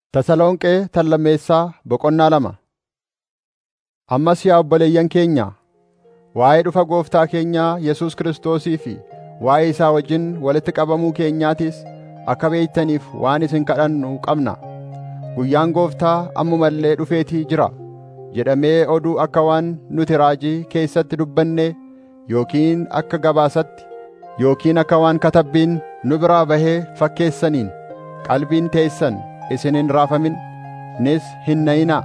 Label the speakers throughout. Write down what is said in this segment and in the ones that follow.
Speaker 1: Tasalonqee tallammeessaa boqonnaa lama. Ammas yaa obboleeyyan keenya, waa'ee dhufa Gooftaa keenyaa Yesuus Kiristoosii fi waa'ee isaa wajjin walitti qabamuu keenyaatis akka beektaniif waan isin kadhannu qabna. Guyyaan Gooftaa ammuma illee dhufeetii jira jedhamee oduu akka waan nuti raajii keessatti dubbannee yookiin akka gabaasatti yookiin akka waan katabbiin nu biraa bahee fakkeessaniin qalbiin teessan isin hin raafamin nis hin na'inaa.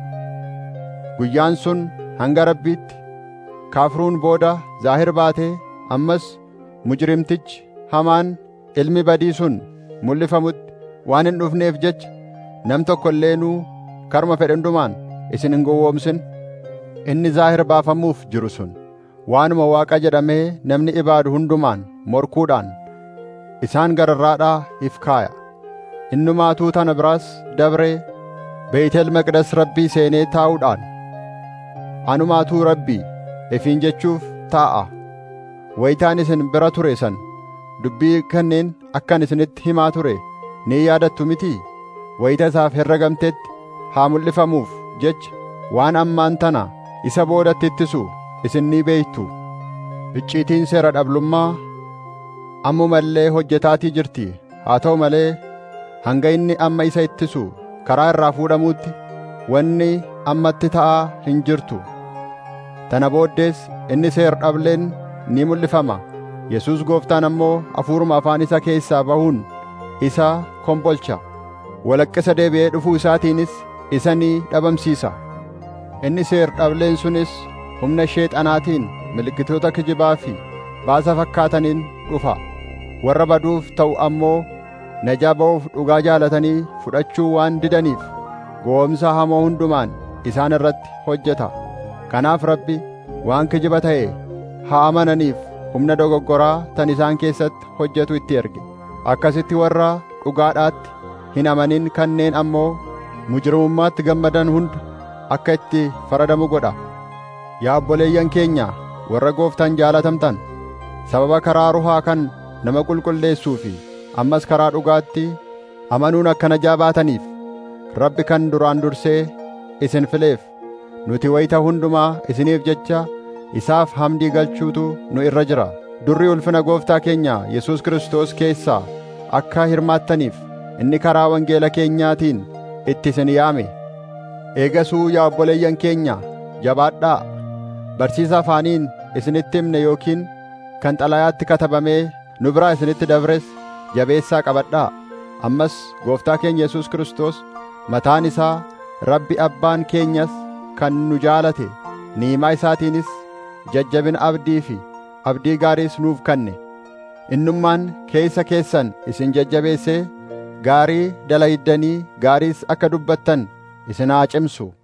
Speaker 1: Guyyaan sun hanga Rabbiitti kaafruun booda zaahir baatee ammas mujrimtichi hamaan ilmi badii sun mul'ifamutti waan hin dhufneef jecha nam tokko illeenuu karma fedhe hundumaan isin hin gowwoomsin. Inni zaahir baafamuuf jiru sun waanuma Waaqa jedhamee namni ibaadu hundumaan morkuudhaan isaan gararraadhaa if kaaya. Innumaatuu tana biraas dabree Beetel Maqdes Rabbii seenee taa'uudhaan Anumaatuu Rabbii ifiin jechuuf taa'a. Wayitaan isin bira ture san dubbii kanneen akkan isinitti himaa ture ni yaadattu mitii? Wayita isaaf herregamtetti haa mul'ifamuuf jecha waan ammaan tana isa boodatti ittisu isin ni beektu. Icciitiin seera dhablummaa ammuma illee hojjetaatii jirti. Haa ta'u malee hanga inni amma isa ittisu karaa irraa fuudhamuutti wanni ammatti ta'aa hin jirtu. Tana booddees inni seer dhableen ni mul'ifama. Yesuus gooftaan ammoo hafuuruma afaan isa keessaa bahuun isa kombolcha. Walaqqisa deebi'ee dhufuu isaatiinis isa ni dhabamsiisa. Inni seer dhableen sunis humna sheexanaatiin milikkitoota kijibaa fi baasa fakkaataniin dhufa. Warra baduuf ta'u ammoo najaa ba'uuf dhugaa jaalatanii fudhachuu waan didaniif gowwoomsa hamoo hundumaan isaan irratti hojjeta. Kanaaf Rabbi waan kijiba ta'e haa amananiif humna dogoggoraa tan isaan keessatti hojjetu itti erge. Akkasitti warra dhugaadhaatti hin amanin kanneen ammoo mujrimummaatti gammadan hunda akka itti faradamu godha. Yaa obboleeyyan keenya warra gooftaan jaalatamtan sababa karaa ruhaa kan nama qulqulleessuu fi ammas karaa dhugaatti amanuun akka najaa baataniif Rabbi kan duraan dursee isin fileef nuti wayita hundumaa isiniif jecha isaaf hamdii galchuutu nu irra jira. Durri ulfina gooftaa keenya Yesuus Kiristoos keessaa akka hirmaattaniif inni karaa wangeela keenyaatiin itti isin yaame. Eegasuu yaa obboleeyyan keenya jabaadhaa barsiisa afaaniin isinitti himne yookiin kan xalayaatti katabamee nu biraa isinitti dabres jabeessaa qabadhaa. Ammas gooftaa keenya Yesuus Kiristoos mataan isaa Rabbi abbaan keenyas kan nu jaalate niimaa isaatiinis jajjabina abdii fi abdii gaariis nuuf kanne. Innummaan keessa keessan isin jajjabeessee gaarii dalaydanii gaariis akka dubbattan isin haa cimsu.